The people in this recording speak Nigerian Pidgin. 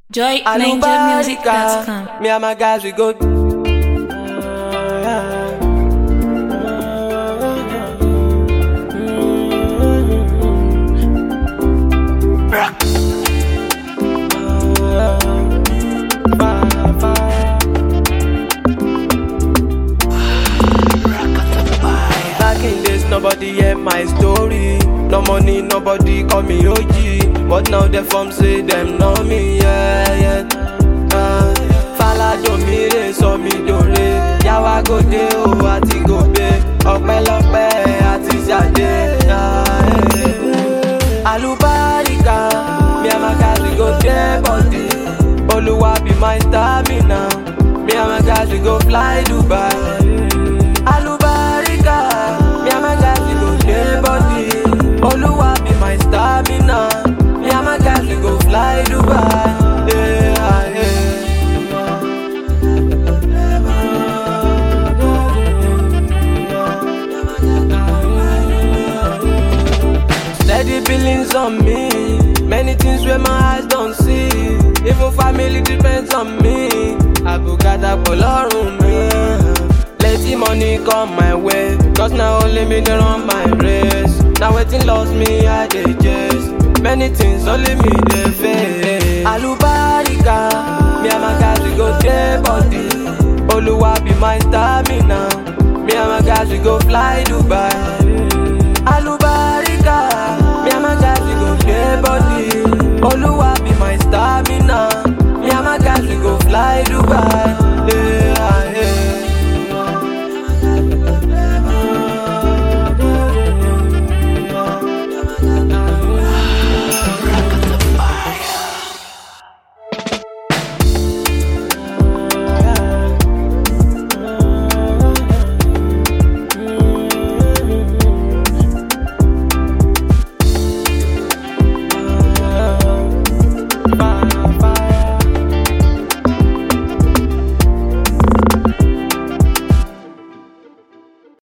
joyninjamusic.com. Me and my guys, we go. Back in days, nobody hear my story. No money, nobody call me OG. But now they from say them know me, yeah, yeah. Uh, Falado mi re sọ mi dòre. Yàwá gòdè o àti gòbè. Ọpẹ́lọpẹ́ àti ṣàdé. ah, eh. Àlùbáríkà, mi and my guys we go dey body. Olúwa be my stamina. Me and my guys we go fly Dubai. Alubarika, me and my guys we go dey body. Oluwa be my stamina. Me and my guys we go fly Dubai. Yeah, yeah. Steady billings on me. Many things where my eyes don't see. Even family depends on me. Abukata Polorun me. Let the money come my way. Cause now only me they run my race. Now waiting lost me, I dey chase. Many things only me they face. Alubarika, me and my guys we go dey body. Oluwa be my stamina. Me and my guys we go fly Dubai.